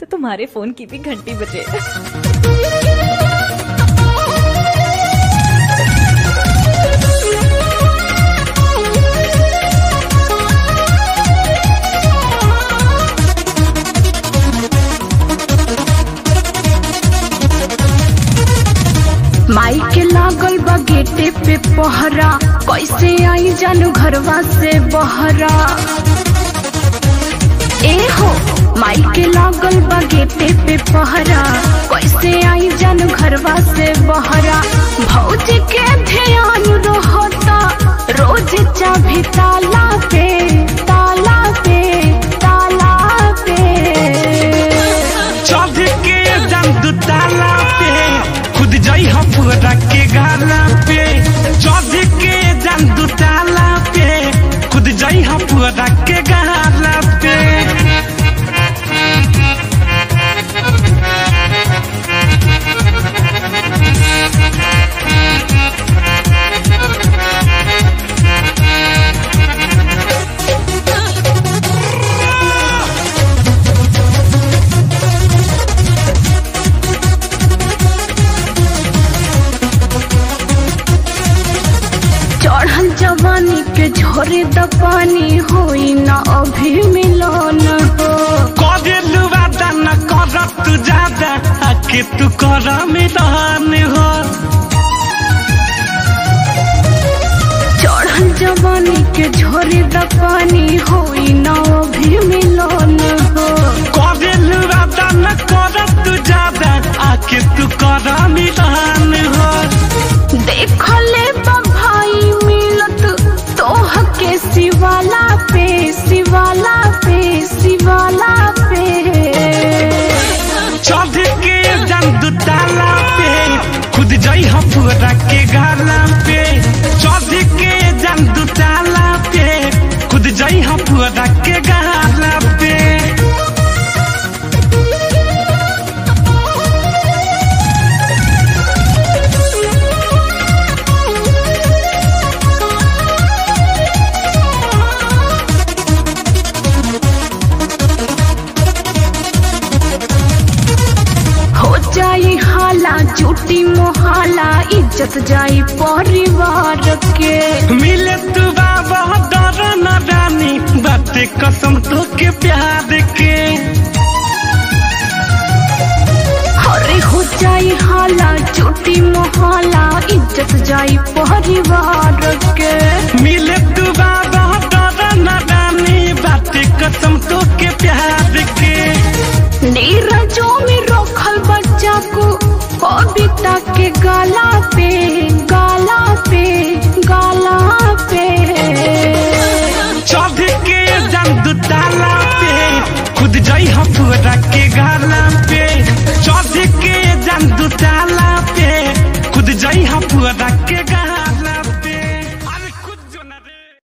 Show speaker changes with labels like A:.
A: तो तुम्हारे फोन की भी घंटी बजे
B: माई के लागल बा गेटे पे पहरा कैसे आई जानू घरवा से बहरा ए हो माई के लागल बा गेटे पे पहरा कैसे आई जानू घरवा से बहरा भौजी के ध्यान रहता रोज चाभी ताला पे ताला पे ताला पे
C: चढ़ के जम दू ताला पे खुद जाई हम पूरा के गाला पे चढ़ के जम दू ताला पे खुद जाई हम पूरा के गाला पे
B: चढ़ल जवानी के झोरे द पानी होई ना अभी मिलन हो
C: करे लुवादा न कर तू ज्यादा आके तू कर मैदान हो
B: चढ़ल जवानी के झोरे द पानी होई ना अभी मिलन हो
C: करे लुवादा न कर तू ज्यादा आके तू कर मैदान हो
B: देखले बा भाई मिलत तोह के शिवाला पे शिवाला पे शिवाला पे
C: चढ़ के जम दू ताला पे खुद जाई हम पूरा के गाला पे चढ़ के जम दू ताला पे खुद जाई हम पूरा के गाला पे
B: हो जाई हाला झूठी मोहाला इज्जत जाई परिवार के
C: मिले तू बाबा डर न रानी बाते कसम तो के प्यार के
B: अरे हो जाई हाला झूठी मोहाला इज्जत जाई परिवार के
C: मिले तू बाबा डर न रानी बाते कसम तो के प्यार के
B: नीरजों में रखल बच्चा को कविता के गाला पे गाला पे गाला पे
C: चढ़ के जम दू ताला पे खुद जाई हम पूरा के गाला पे चढ़ के जम दू ताला पे खुद जाई हम पूरा